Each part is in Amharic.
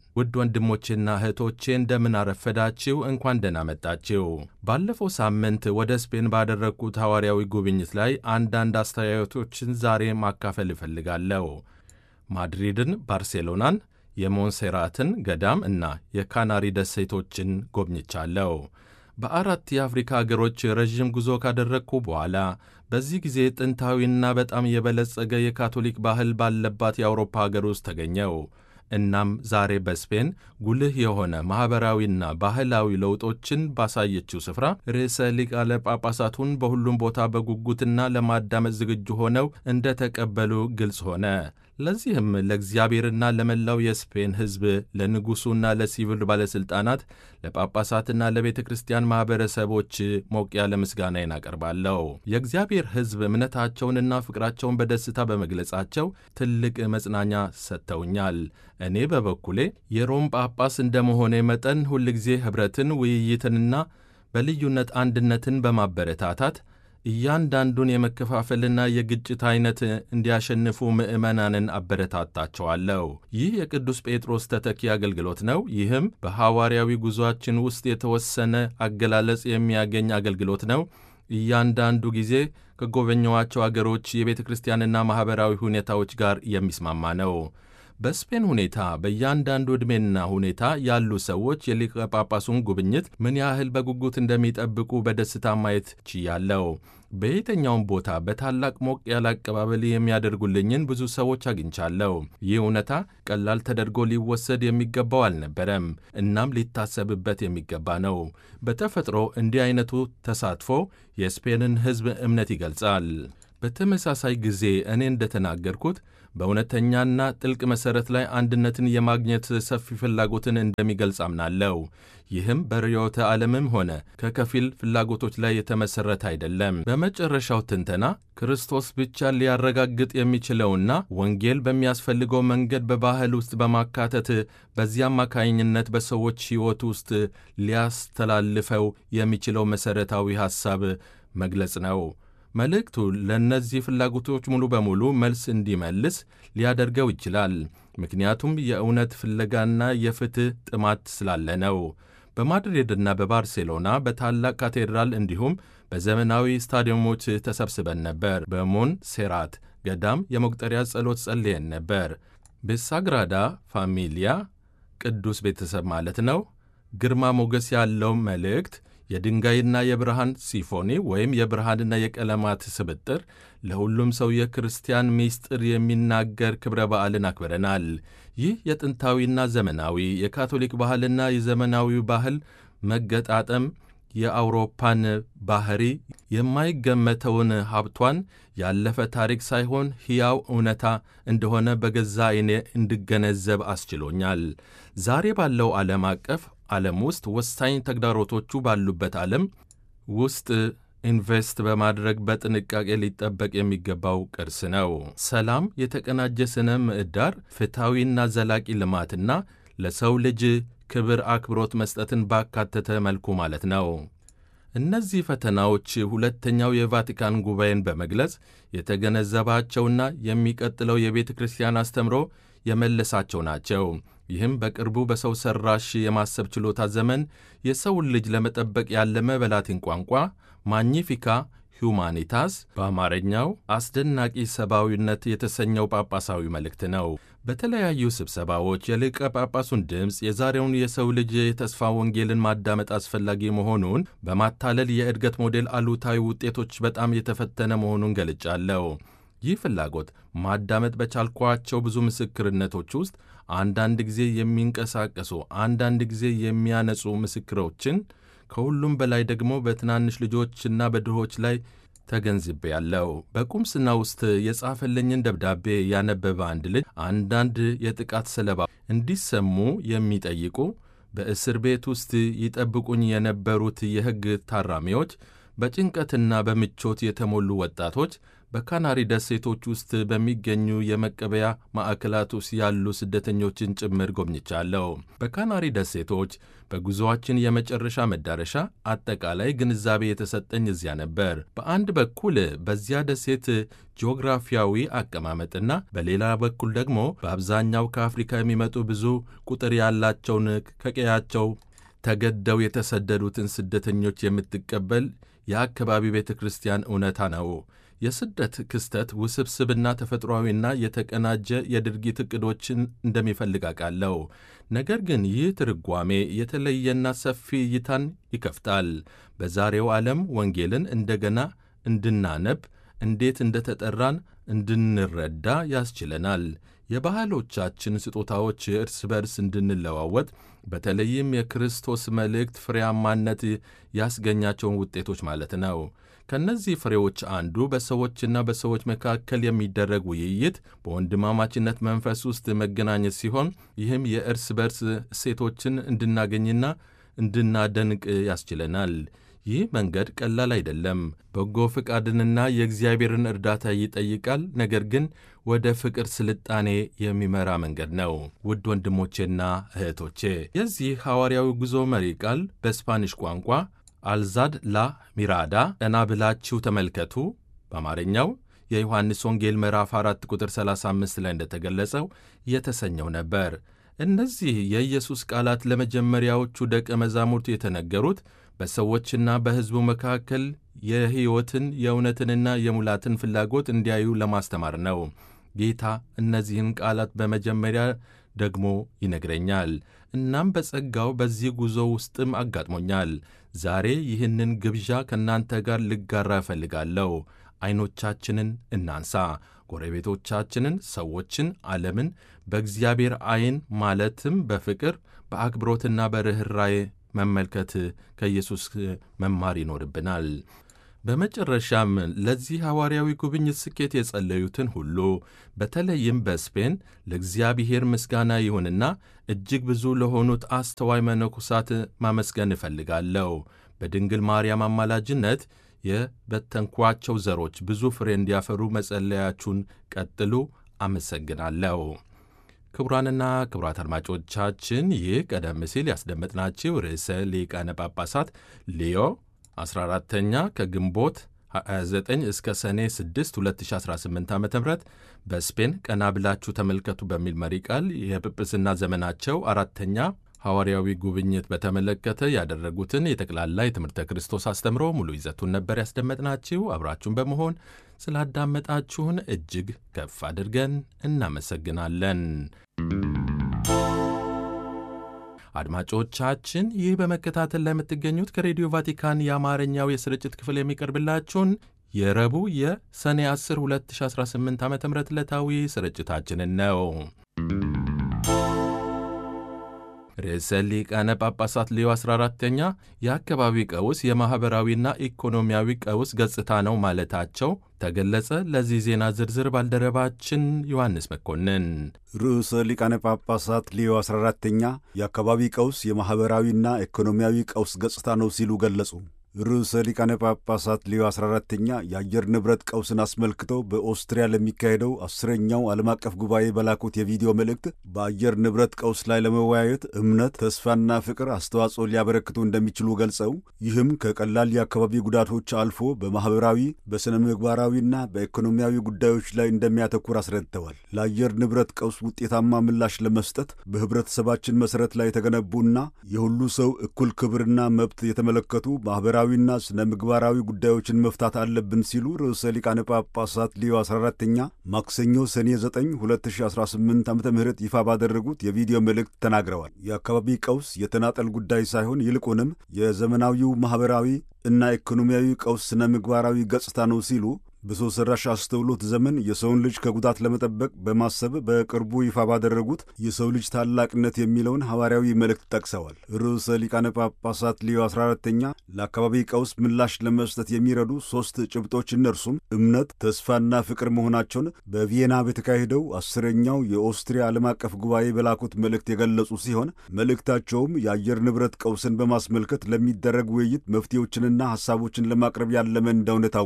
ውድ ወንድሞቼና እህቶቼ እንደምን አረፈዳችሁ፣ እንኳን ደህና መጣችሁ። ባለፈው ሳምንት ወደ ስፔን ባደረግኩት ሐዋርያዊ ጉብኝት ላይ አንዳንድ አስተያየቶችን ዛሬ ማካፈል እፈልጋለሁ። ማድሪድን፣ ባርሴሎናን፣ የሞንሴራትን ገዳም እና የካናሪ ደሴቶችን ጎብኝቻለሁ። በአራት የአፍሪካ አገሮች ረዥም ጉዞ ካደረግኩ በኋላ በዚህ ጊዜ ጥንታዊና በጣም የበለጸገ የካቶሊክ ባህል ባለባት የአውሮፓ አገር ውስጥ ተገኘው። እናም ዛሬ በስፔን ጉልህ የሆነ ማኅበራዊና ባህላዊ ለውጦችን ባሳየችው ስፍራ ርዕሰ ሊቃነ ጳጳሳቱን በሁሉም ቦታ በጉጉትና ለማዳመጥ ዝግጁ ሆነው እንደ ተቀበሉ ግልጽ ሆነ። ለዚህም ለእግዚአብሔርና ለመላው የስፔን ሕዝብ፣ ለንጉሡና ለሲቪል ባለሥልጣናት፣ ለጳጳሳትና ለቤተ ክርስቲያን ማኅበረሰቦች ሞቅ ያለ ምስጋናዬን አቀርባለሁ። የእግዚአብሔር ሕዝብ እምነታቸውንና ፍቅራቸውን በደስታ በመግለጻቸው ትልቅ መጽናኛ ሰጥተውኛል። እኔ በበኩሌ የሮም ጳጳስ እንደመሆኔ መጠን ሁልጊዜ ኅብረትን፣ ውይይትንና በልዩነት አንድነትን በማበረታታት እያንዳንዱን የመከፋፈልና የግጭት ዐይነት እንዲያሸንፉ ምዕመናንን አበረታታቸዋለሁ። ይህ የቅዱስ ጴጥሮስ ተተኪ አገልግሎት ነው። ይህም በሐዋርያዊ ጉዞአችን ውስጥ የተወሰነ አገላለጽ የሚያገኝ አገልግሎት ነው። እያንዳንዱ ጊዜ ከጎበኘዋቸው አገሮች የቤተ ክርስቲያንና ማኅበራዊ ሁኔታዎች ጋር የሚስማማ ነው። በስፔን ሁኔታ በእያንዳንዱ ዕድሜና ሁኔታ ያሉ ሰዎች የሊቀ ጳጳሱን ጉብኝት ምን ያህል በጉጉት እንደሚጠብቁ በደስታ ማየት ችያለሁ። በየትኛውም ቦታ በታላቅ ሞቅ ያለ አቀባበል የሚያደርጉልኝን ብዙ ሰዎች አግኝቻለሁ። ይህ እውነታ ቀላል ተደርጎ ሊወሰድ የሚገባው አልነበረም፣ እናም ሊታሰብበት የሚገባ ነው። በተፈጥሮ እንዲህ አይነቱ ተሳትፎ የስፔንን ሕዝብ እምነት ይገልጻል። በተመሳሳይ ጊዜ እኔ እንደተናገርኩት በእውነተኛና ጥልቅ መሠረት ላይ አንድነትን የማግኘት ሰፊ ፍላጎትን እንደሚገልጽ አምናለሁ። ይህም በርዕዮተ ዓለምም ሆነ ከከፊል ፍላጎቶች ላይ የተመሠረተ አይደለም። በመጨረሻው ትንተና ክርስቶስ ብቻ ሊያረጋግጥ የሚችለውና ወንጌል በሚያስፈልገው መንገድ በባህል ውስጥ በማካተት በዚህ አማካኝነት በሰዎች ሕይወት ውስጥ ሊያስተላልፈው የሚችለው መሠረታዊ ሐሳብ መግለጽ ነው። መልእክቱ ለእነዚህ ፍላጎቶች ሙሉ በሙሉ መልስ እንዲመልስ ሊያደርገው ይችላል። ምክንያቱም የእውነት ፍለጋና የፍትሕ ጥማት ስላለ ነው። በማድሪድና በባርሴሎና በታላቅ ካቴድራል እንዲሁም በዘመናዊ ስታዲየሞች ተሰብስበን ነበር። በሞን ሴራት ገዳም የመቁጠሪያ ጸሎት ጸልየን ነበር። በሳግራዳ ፋሚሊያ ቅዱስ ቤተሰብ ማለት ነው። ግርማ ሞገስ ያለው መልእክት የድንጋይና የብርሃን ሲፎኒ ወይም የብርሃንና የቀለማት ስብጥር ለሁሉም ሰው የክርስቲያን ምስጢር የሚናገር ክብረ በዓልን አክብረናል። ይህ የጥንታዊና ዘመናዊ የካቶሊክ ባህልና የዘመናዊ ባህል መገጣጠም የአውሮፓን ባህሪ የማይገመተውን ሀብቷን ያለፈ ታሪክ ሳይሆን ሕያው እውነታ እንደሆነ በገዛ ዓይኔ እንድገነዘብ አስችሎኛል። ዛሬ ባለው ዓለም አቀፍ ዓለም ውስጥ ወሳኝ ተግዳሮቶቹ ባሉበት ዓለም ውስጥ ኢንቨስት በማድረግ በጥንቃቄ ሊጠበቅ የሚገባው ቅርስ ነው። ሰላም፣ የተቀናጀ ስነ ምህዳር፣ ፍትሐዊና ዘላቂ ልማትና ለሰው ልጅ ክብር አክብሮት መስጠትን ባካተተ መልኩ ማለት ነው። እነዚህ ፈተናዎች ሁለተኛው የቫቲካን ጉባኤን በመግለጽ የተገነዘባቸውና የሚቀጥለው የቤተ ክርስቲያን አስተምሮ የመለሳቸው ናቸው። ይህም በቅርቡ በሰው ሠራሽ የማሰብ ችሎታ ዘመን የሰውን ልጅ ለመጠበቅ ያለመ በላቲን ቋንቋ ማግኒፊካ ሁማኒታስ በአማርኛው አስደናቂ ሰብአዊነት የተሰኘው ጳጳሳዊ መልእክት ነው። በተለያዩ ስብሰባዎች የሊቀ ጳጳሱን ድምፅ የዛሬውን የሰው ልጅ የተስፋ ወንጌልን ማዳመጥ አስፈላጊ መሆኑን በማታለል የእድገት ሞዴል አሉታዊ ውጤቶች በጣም የተፈተነ መሆኑን ገልጫለሁ። ይህ ፍላጎት ማዳመጥ በቻልኳቸው ብዙ ምስክርነቶች ውስጥ አንዳንድ ጊዜ የሚንቀሳቀሱ አንዳንድ ጊዜ የሚያነጹ ምስክሮችን ከሁሉም በላይ ደግሞ በትናንሽ ልጆችና በድሆች ላይ ተገንዝቤያለሁ። በቁምስና ውስጥ የጻፈልኝን ደብዳቤ ያነበበ አንድ ልጅ አንዳንድ የጥቃት ሰለባ እንዲሰሙ የሚጠይቁ በእስር ቤት ውስጥ ይጠብቁኝ የነበሩት የሕግ ታራሚዎች፣ በጭንቀትና በምቾት የተሞሉ ወጣቶች፣ በካናሪ ደሴቶች ውስጥ በሚገኙ የመቀበያ ማዕከላት ውስጥ ያሉ ስደተኞችን ጭምር ጎብኝቻለሁ። በካናሪ ደሴቶች በጉዞአችን የመጨረሻ መዳረሻ አጠቃላይ ግንዛቤ የተሰጠኝ እዚያ ነበር። በአንድ በኩል በዚያ ደሴት ጂኦግራፊያዊ አቀማመጥና በሌላ በኩል ደግሞ በአብዛኛው ከአፍሪካ የሚመጡ ብዙ ቁጥር ያላቸውን ከቀያቸው ተገደው የተሰደዱትን ስደተኞች የምትቀበል የአካባቢ ቤተ ክርስቲያን እውነታ ነው። የስደት ክስተት ውስብስብና ተፈጥሯዊና የተቀናጀ የድርጊት ዕቅዶችን እንደሚፈልግ አውቃለሁ። ነገር ግን ይህ ትርጓሜ የተለየና ሰፊ እይታን ይከፍታል። በዛሬው ዓለም ወንጌልን እንደገና እንድናነብ፣ እንዴት እንደተጠራን እንድንረዳ ያስችለናል። የባህሎቻችን ስጦታዎች እርስ በርስ እንድንለዋወጥ በተለይም የክርስቶስ መልእክት ፍሬያማነት ያስገኛቸውን ውጤቶች ማለት ነው። ከእነዚህ ፍሬዎች አንዱ በሰዎችና በሰዎች መካከል የሚደረግ ውይይት በወንድማማችነት መንፈስ ውስጥ መገናኘት ሲሆን ይህም የእርስ በርስ እሴቶችን እንድናገኝና እንድናደንቅ ያስችለናል። ይህ መንገድ ቀላል አይደለም። በጎ ፍቃድንና የእግዚአብሔርን እርዳታ ይጠይቃል። ነገር ግን ወደ ፍቅር ስልጣኔ የሚመራ መንገድ ነው። ውድ ወንድሞቼና እህቶቼ የዚህ ሐዋርያዊ ጉዞ መሪ ቃል በስፓኒሽ ቋንቋ አልዛድ ላ ሚራዳ ቀና ብላችሁ ተመልከቱ፣ በአማርኛው የዮሐንስ ወንጌል ምዕራፍ 4 ቁጥር 35 ላይ እንደተገለጸው የተሰኘው ነበር። እነዚህ የኢየሱስ ቃላት ለመጀመሪያዎቹ ደቀ መዛሙርቱ የተነገሩት በሰዎችና በሕዝቡ መካከል የሕይወትን የእውነትንና የሙላትን ፍላጎት እንዲያዩ ለማስተማር ነው። ጌታ እነዚህን ቃላት በመጀመሪያ ደግሞ ይነግረኛል። እናም በጸጋው በዚህ ጉዞ ውስጥም አጋጥሞኛል። ዛሬ ይህንን ግብዣ ከእናንተ ጋር ልጋራ እፈልጋለሁ። ዐይኖቻችንን እናንሳ። ጎረቤቶቻችንን፣ ሰዎችን፣ ዓለምን በእግዚአብሔር ዐይን ማለትም በፍቅር በአክብሮትና በርኅራዬ መመልከት ከኢየሱስ መማር ይኖርብናል። በመጨረሻም ለዚህ ሐዋርያዊ ጉብኝት ስኬት የጸለዩትን ሁሉ በተለይም በስፔን ለእግዚአብሔር ምስጋና ይሁንና እጅግ ብዙ ለሆኑት አስተዋይ መነኮሳት ማመስገን እፈልጋለሁ። በድንግል ማርያም አማላጅነት የበተንኳቸው ዘሮች ብዙ ፍሬ እንዲያፈሩ መጸለያችሁን ቀጥሉ። አመሰግናለሁ። ክቡራንና ክቡራት አድማጮቻችን ይህ ቀደም ሲል ያስደመጥናችሁ ርዕሰ ሊቃነ ጳጳሳት ሊዮ 14ተኛ ከግንቦት 29 እስከ ሰኔ 6 2018 ዓ ም በስፔን ቀና ብላችሁ ተመልከቱ በሚል መሪ ቃል የጵጵስና ዘመናቸው አራተኛ ሐዋርያዊ ጉብኝት በተመለከተ ያደረጉትን የጠቅላላ የትምህርተ ክርስቶስ አስተምሮ ሙሉ ይዘቱን ነበር ያስደመጥናችሁ። አብራችሁን በመሆን ስላዳመጣችሁን እጅግ ከፍ አድርገን እናመሰግናለን። አድማጮቻችን ይህ በመከታተል ላይ የምትገኙት ከሬዲዮ ቫቲካን የአማርኛው የስርጭት ክፍል የሚቀርብላችሁን የረቡዕ የሰኔ 10 2018 ዓ ም ዕለታዊ ስርጭታችንን ነው። ርዕሰ ሊቃነ ጳጳሳት ሌዮ 14ተኛ የአካባቢ ቀውስ የማኅበራዊና ኢኮኖሚያዊ ቀውስ ገጽታ ነው ማለታቸው ተገለጸ። ለዚህ ዜና ዝርዝር ባልደረባችን ዮሐንስ መኮንን። ርዕሰ ሊቃነ ጳጳሳት ሌዮ 14ተኛ የአካባቢ ቀውስ የማኅበራዊና ኢኮኖሚያዊ ቀውስ ገጽታ ነው ሲሉ ገለጹ። ርዕሰ ሊቃነ ጳጳሳት ሌዮ 14ተኛ የአየር ንብረት ቀውስን አስመልክተው በኦስትሪያ ለሚካሄደው አስረኛው ዓለም አቀፍ ጉባኤ በላኩት የቪዲዮ መልእክት በአየር ንብረት ቀውስ ላይ ለመወያየት እምነት፣ ተስፋና ፍቅር አስተዋጽኦ ሊያበረክቱ እንደሚችሉ ገልጸው ይህም ከቀላል የአካባቢ ጉዳቶች አልፎ በማኅበራዊ በሥነ ምግባራዊና በኢኮኖሚያዊ ጉዳዮች ላይ እንደሚያተኩር አስረድተዋል። ለአየር ንብረት ቀውስ ውጤታማ ምላሽ ለመስጠት በኅብረተሰባችን መሠረት ላይ የተገነቡና የሁሉ ሰው እኩል ክብርና መብት የተመለከቱ ማኅበራ ዊና ስነ ምግባራዊ ጉዳዮችን መፍታት አለብን ሲሉ ርዕሰ ሊቃነ ጳጳሳት ሊዮ 14ተኛ ማክሰኞ ሰኔ 9 2018 ዓ ም ይፋ ባደረጉት የቪዲዮ መልእክት ተናግረዋል። የአካባቢ ቀውስ የተናጠል ጉዳይ ሳይሆን ይልቁንም የዘመናዊው ማኅበራዊ እና ኢኮኖሚያዊ ቀውስ ስነ ምግባራዊ ገጽታ ነው ሲሉ በሰው ሰራሽ አስተውሎት ዘመን የሰውን ልጅ ከጉዳት ለመጠበቅ በማሰብ በቅርቡ ይፋ ባደረጉት የሰው ልጅ ታላቅነት የሚለውን ሐዋርያዊ መልእክት ጠቅሰዋል። ርዕሰ ሊቃነ ጳጳሳት ሊዮ 14ተኛ ለአካባቢ ቀውስ ምላሽ ለመስጠት የሚረዱ ሦስት ጭብጦች እነርሱም እምነት፣ ተስፋና ፍቅር መሆናቸውን በቪየና በተካሄደው አስረኛው የኦስትሪያ ዓለም አቀፍ ጉባኤ በላኩት መልእክት የገለጹ ሲሆን መልእክታቸውም የአየር ንብረት ቀውስን በማስመልከት ለሚደረግ ውይይት መፍትሄዎችንና ሐሳቦችን ለማቅረብ ያለመ እንደሆነ ታውቋል።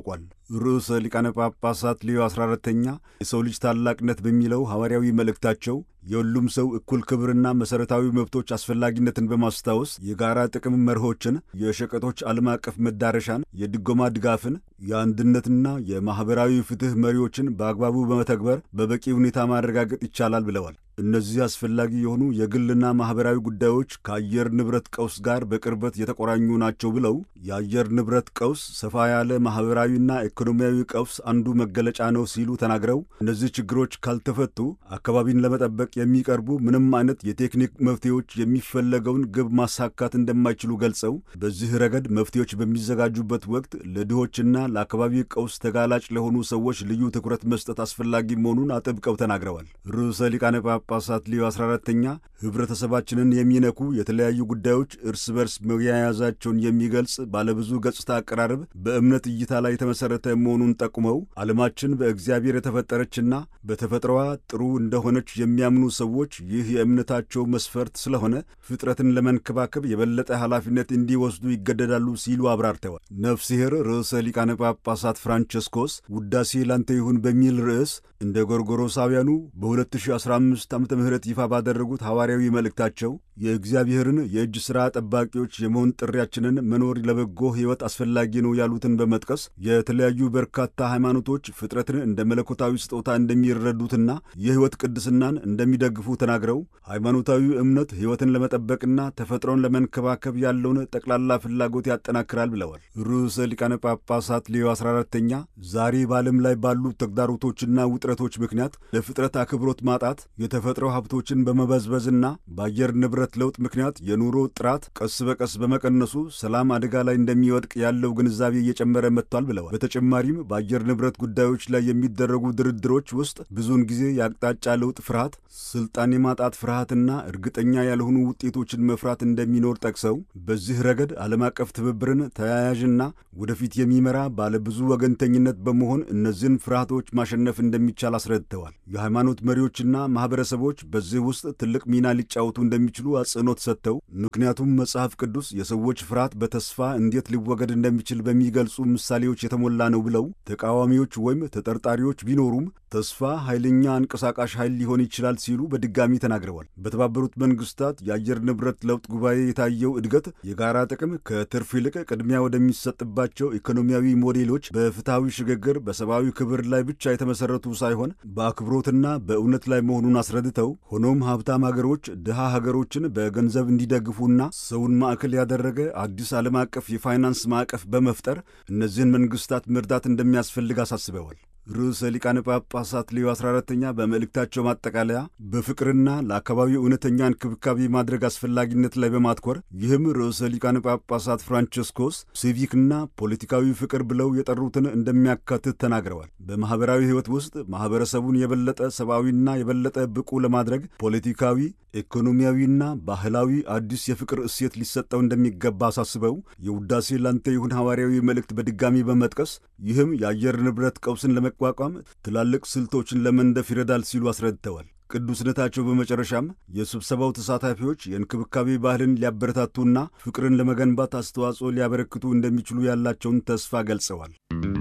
ርዕሰ ሊቃነ ጳጳሳት ሌዮ 14ተኛ የሰው ልጅ ታላቅነት በሚለው ሐዋርያዊ መልእክታቸው የሁሉም ሰው እኩል ክብርና መሠረታዊ መብቶች አስፈላጊነትን በማስታወስ የጋራ ጥቅም መርሆችን፣ የሸቀጦች ዓለም አቀፍ መዳረሻን፣ የድጎማ ድጋፍን፣ የአንድነትና የማኅበራዊ ፍትሕ መሪዎችን በአግባቡ በመተግበር በበቂ ሁኔታ ማረጋገጥ ይቻላል ብለዋል። እነዚህ አስፈላጊ የሆኑ የግልና ማኅበራዊ ጉዳዮች ከአየር ንብረት ቀውስ ጋር በቅርበት የተቆራኙ ናቸው ብለው የአየር ንብረት ቀውስ ሰፋ ያለ ማኅበራዊና ኢኮኖሚያዊ ቀውስ አንዱ መገለጫ ነው ሲሉ ተናግረው እነዚህ ችግሮች ካልተፈቱ አካባቢን ለመጠበቅ የሚቀርቡ ምንም አይነት የቴክኒክ መፍትሄዎች የሚፈለገውን ግብ ማሳካት እንደማይችሉ ገልጸው በዚህ ረገድ መፍትሄዎች በሚዘጋጁበት ወቅት ለድሆችና ለአካባቢ ቀውስ ተጋላጭ ለሆኑ ሰዎች ልዩ ትኩረት መስጠት አስፈላጊ መሆኑን አጥብቀው ተናግረዋል። ርዕሰ ሊቃነ ጳጳሳት ሊዮ 14ተኛ ኅብረተሰባችንን የሚነኩ የተለያዩ ጉዳዮች እርስ በርስ መያያዛቸውን የሚገልጽ ባለብዙ ገጽታ አቀራረብ በእምነት እይታ ላይ የተመሠረተ መሆኑን ጠቁመው ዓለማችን በእግዚአብሔር የተፈጠረችና በተፈጥሮዋ ጥሩ እንደሆነች የሚያምኑ ሰዎች ይህ የእምነታቸው መስፈርት ስለሆነ ፍጥረትን ለመንከባከብ የበለጠ ኃላፊነት እንዲወስዱ ይገደዳሉ ሲሉ አብራርተዋል። ነፍስሔር ርዕሰ ሊቃነ ጳጳሳት ፍራንቸስኮስ ውዳሴ ላንተ ይሁን በሚል ርዕስ እንደ ጎርጎሮሳውያኑ በ2015 ዓ ም ይፋ ባደረጉት ሐዋርያዊ መልእክታቸው የእግዚአብሔርን የእጅ ሥራ ጠባቂዎች የመሆን ጥሪያችንን መኖር ለበጎ ሕይወት አስፈላጊ ነው ያሉትን በመጥቀስ የተለያዩ በርካታ ሃይማኖቶች ፍጥረትን እንደ መለኮታዊ ስጦታ እንደሚረዱትና የሕይወት ቅድስናን እንደሚደግፉ ተናግረው ሃይማኖታዊ እምነት ሕይወትን ለመጠበቅና ተፈጥሮን ለመንከባከብ ያለውን ጠቅላላ ፍላጎት ያጠናክራል ብለዋል። ርዕሰ ሊቃነ ጳጳሳት ሌዮ 14ተኛ ዛሬ በዓለም ላይ ባሉ ተግዳሮቶችና ውጥረቶች ምክንያት ለፍጥረት አክብሮት ማጣት፣ የተፈጥሮ ሀብቶችን በመበዝበዝና በአየር ንብረት ለውጥ ምክንያት የኑሮ ጥራት ቀስ በቀስ በመቀነሱ ሰላም አደጋ ላይ እንደሚወድቅ ያለው ግንዛቤ እየጨመረ መጥቷል ብለዋል። በተጨማሪም በአየር ንብረት ጉዳዮች ላይ የሚደረጉ ድርድሮች ውስጥ ብዙውን ጊዜ የአቅጣጫ ለውጥ ፍርሃት፣ ስልጣን የማጣት ፍርሃትና እርግጠኛ ያልሆኑ ውጤቶችን መፍራት እንደሚኖር ጠቅሰው በዚህ ረገድ ዓለም አቀፍ ትብብርን ተያያዥና ወደፊት የሚመራ ባለብዙ ወገንተኝነት በመሆን እነዚህን ፍርሃቶች ማሸነፍ እንደሚቻል አስረድተዋል። የሃይማኖት መሪዎችና ማኅበረሰቦች በዚህ ውስጥ ትልቅ ሚና ሊጫወቱ እንደሚችሉ አጽንኦት ሰጥተው ምክንያቱም መጽሐፍ ቅዱስ የሰዎች ፍርሃት በተስፋ እንዴት ሊወገድ እንደሚችል በሚገልጹ ምሳሌዎች የተሞላ ነው ብለው ተቃዋሚዎች ወይም ተጠርጣሪዎች ቢኖሩም ተስፋ ኃይለኛ አንቀሳቃሽ ኃይል ሊሆን ይችላል ሲሉ በድጋሚ ተናግረዋል። በተባበሩት መንግስታት የአየር ንብረት ለውጥ ጉባኤ የታየው እድገት የጋራ ጥቅም ከትርፍ ይልቅ ቅድሚያ ወደሚሰጥባቸው ኢኮኖሚያዊ ሞዴሎች በፍትሐዊ ሽግግር በሰብአዊ ክብር ላይ ብቻ የተመሠረቱ ሳይሆን በአክብሮትና በእውነት ላይ መሆኑን አስረድተው ሆኖም ሀብታም ሀገሮች ድሃ ሀገሮችን በገንዘብ እንዲደግፉና ሰውን ማዕከል ያደረገ አዲስ ዓለም አቀፍ የፋይናንስ ማዕቀፍ በመፍጠር እነዚህን መንግስታት መርዳት እንደሚያስፈልግ አሳስበዋል። ርዕሰ ሊቃነ ጳጳሳት ሌዮ 14ተኛ በመልእክታቸው ማጠቃለያ በፍቅርና ለአካባቢው እውነተኛ እንክብካቤ ማድረግ አስፈላጊነት ላይ በማትኮር ይህም ርዕሰ ሊቃነ ጳጳሳት ፍራንቸስኮስ ሲቪክና ፖለቲካዊ ፍቅር ብለው የጠሩትን እንደሚያካትት ተናግረዋል። በማኅበራዊ ሕይወት ውስጥ ማኅበረሰቡን የበለጠ ሰብአዊና የበለጠ ብቁ ለማድረግ ፖለቲካዊ፣ ኢኮኖሚያዊና ባህላዊ አዲስ የፍቅር እሴት ሊሰጠው እንደሚገባ አሳስበው የውዳሴ ላንተ ይሁን ሐዋርያዊ መልእክት በድጋሚ በመጥቀስ ይህም የአየር ንብረት ቀውስን ለመቋቋም ትላልቅ ስልቶችን ለመንደፍ ይረዳል ሲሉ አስረድተዋል። ቅዱስነታቸው በመጨረሻም የስብሰባው ተሳታፊዎች የእንክብካቤ ባህልን ሊያበረታቱና ፍቅርን ለመገንባት አስተዋጽኦ ሊያበረክቱ እንደሚችሉ ያላቸውን ተስፋ ገልጸዋል።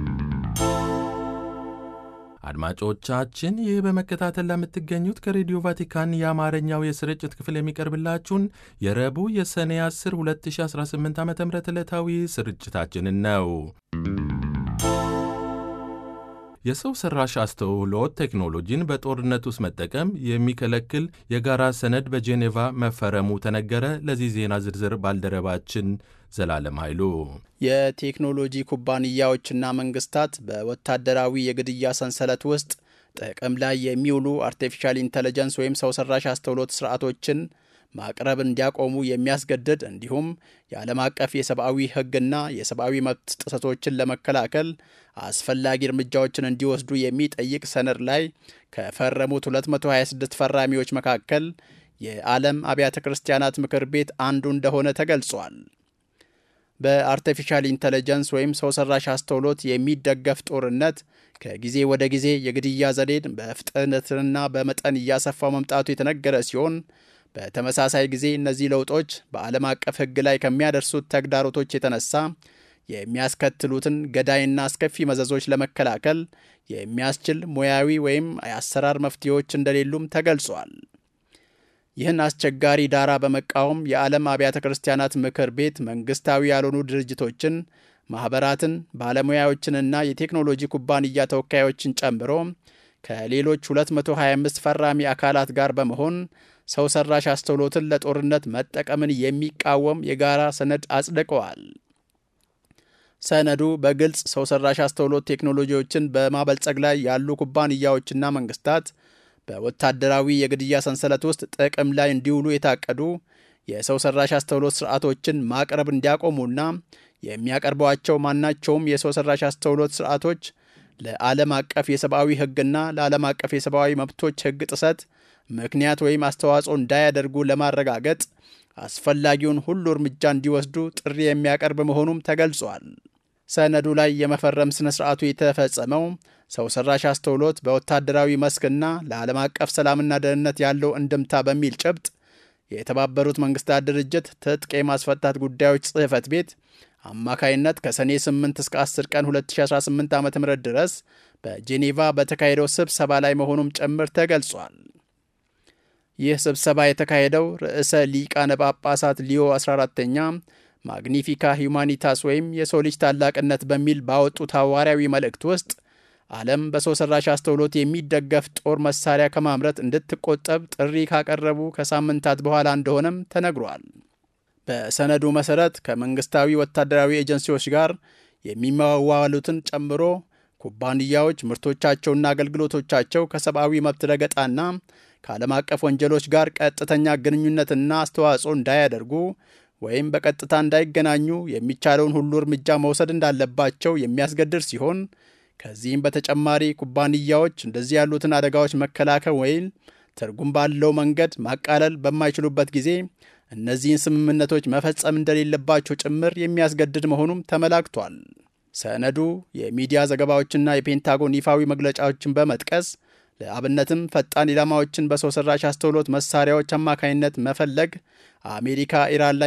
አድማጮቻችን ይህ በመከታተል ለምትገኙት ከሬዲዮ ቫቲካን የአማርኛው የስርጭት ክፍል የሚቀርብላችሁን የረቡዕ የሰኔ 10 2018 ዓ ም ዕለታዊ ስርጭታችንን ነው። የሰው ሰራሽ አስተውሎት ቴክኖሎጂን በጦርነት ውስጥ መጠቀም የሚከለክል የጋራ ሰነድ በጄኔቫ መፈረሙ ተነገረ። ለዚህ ዜና ዝርዝር ባልደረባችን ዘላለም ኃይሉ። የቴክኖሎጂ ኩባንያዎችና መንግስታት በወታደራዊ የግድያ ሰንሰለት ውስጥ ጥቅም ላይ የሚውሉ አርቲፊሻል ኢንተለጀንስ ወይም ሰው ሰራሽ አስተውሎት ስርዓቶችን ማቅረብ እንዲያቆሙ የሚያስገድድ እንዲሁም የዓለም አቀፍ የሰብአዊ ሕግና የሰብአዊ መብት ጥሰቶችን ለመከላከል አስፈላጊ እርምጃዎችን እንዲወስዱ የሚጠይቅ ሰነድ ላይ ከፈረሙት 226 ፈራሚዎች መካከል የዓለም አብያተ ክርስቲያናት ምክር ቤት አንዱ እንደሆነ ተገልጿል። በአርቲፊሻል ኢንተለጀንስ ወይም ሰው ሰራሽ አስተውሎት የሚደገፍ ጦርነት ከጊዜ ወደ ጊዜ የግድያ ዘዴን በፍጥነትና በመጠን እያሰፋው መምጣቱ የተነገረ ሲሆን በተመሳሳይ ጊዜ እነዚህ ለውጦች በዓለም አቀፍ ሕግ ላይ ከሚያደርሱት ተግዳሮቶች የተነሳ የሚያስከትሉትን ገዳይና አስከፊ መዘዞች ለመከላከል የሚያስችል ሙያዊ ወይም የአሰራር መፍትሄዎች እንደሌሉም ተገልጿል። ይህን አስቸጋሪ ዳራ በመቃወም የዓለም አብያተ ክርስቲያናት ምክር ቤት መንግሥታዊ ያልሆኑ ድርጅቶችን፣ ማኅበራትን፣ ባለሙያዎችንና የቴክኖሎጂ ኩባንያ ተወካዮችን ጨምሮ ከሌሎች 225 ፈራሚ አካላት ጋር በመሆን ሰው ሰራሽ አስተውሎትን ለጦርነት መጠቀምን የሚቃወም የጋራ ሰነድ አጽድቀዋል። ሰነዱ በግልጽ ሰው ሰራሽ አስተውሎት ቴክኖሎጂዎችን በማበልጸግ ላይ ያሉ ኩባንያዎችና መንግስታት በወታደራዊ የግድያ ሰንሰለት ውስጥ ጥቅም ላይ እንዲውሉ የታቀዱ የሰው ሰራሽ አስተውሎት ስርዓቶችን ማቅረብ እንዲያቆሙና የሚያቀርቧቸው ማናቸውም የሰው ሰራሽ አስተውሎት ስርዓቶች ለዓለም አቀፍ የሰብአዊ ሕግና ለዓለም አቀፍ የሰብአዊ መብቶች ሕግ ጥሰት ምክንያት ወይም አስተዋጽኦ እንዳያደርጉ ለማረጋገጥ አስፈላጊውን ሁሉ እርምጃ እንዲወስዱ ጥሪ የሚያቀርብ መሆኑም ተገልጿል። ሰነዱ ላይ የመፈረም ሥነ ሥርዓቱ የተፈጸመው ሰው ሰራሽ አስተውሎት በወታደራዊ መስክና ለዓለም አቀፍ ሰላምና ደህንነት ያለው እንድምታ በሚል ጭብጥ የተባበሩት መንግስታት ድርጅት ትጥቅ የማስፈታት ጉዳዮች ጽሕፈት ቤት አማካይነት ከሰኔ 8 እስከ 10 ቀን 2018 ዓ ም ድረስ በጄኔቫ በተካሄደው ስብሰባ ላይ መሆኑም ጭምር ተገልጿል። ይህ ስብሰባ የተካሄደው ርዕሰ ሊቃነ ጳጳሳት ሊዮ 14ተኛ ማግኒፊካ ሂዩማኒታስ ወይም የሰው ልጅ ታላቅነት በሚል ባወጡት ሐዋርያዊ መልእክት ውስጥ ዓለም በሰው ሰራሽ አስተውሎት የሚደገፍ ጦር መሳሪያ ከማምረት እንድትቆጠብ ጥሪ ካቀረቡ ከሳምንታት በኋላ እንደሆነም ተነግሯል። በሰነዱ መሠረት ከመንግሥታዊ ወታደራዊ ኤጀንሲዎች ጋር የሚዋዋሉትን ጨምሮ ኩባንያዎች ምርቶቻቸውና አገልግሎቶቻቸው ከሰብአዊ መብት ረገጣና ከዓለም አቀፍ ወንጀሎች ጋር ቀጥተኛ ግንኙነትና አስተዋጽኦ እንዳያደርጉ ወይም በቀጥታ እንዳይገናኙ የሚቻለውን ሁሉ እርምጃ መውሰድ እንዳለባቸው የሚያስገድድ ሲሆን ከዚህም በተጨማሪ ኩባንያዎች እንደዚህ ያሉትን አደጋዎች መከላከል ወይም ትርጉም ባለው መንገድ ማቃለል በማይችሉበት ጊዜ እነዚህን ስምምነቶች መፈጸም እንደሌለባቸው ጭምር የሚያስገድድ መሆኑም ተመላክቷል። ሰነዱ የሚዲያ ዘገባዎችና የፔንታጎን ይፋዊ መግለጫዎችን በመጥቀስ ለአብነትም ፈጣን ኢላማዎችን በሰው ሰራሽ አስተውሎት መሳሪያዎች አማካኝነት መፈለግ አሜሪካ ኢራን ላይ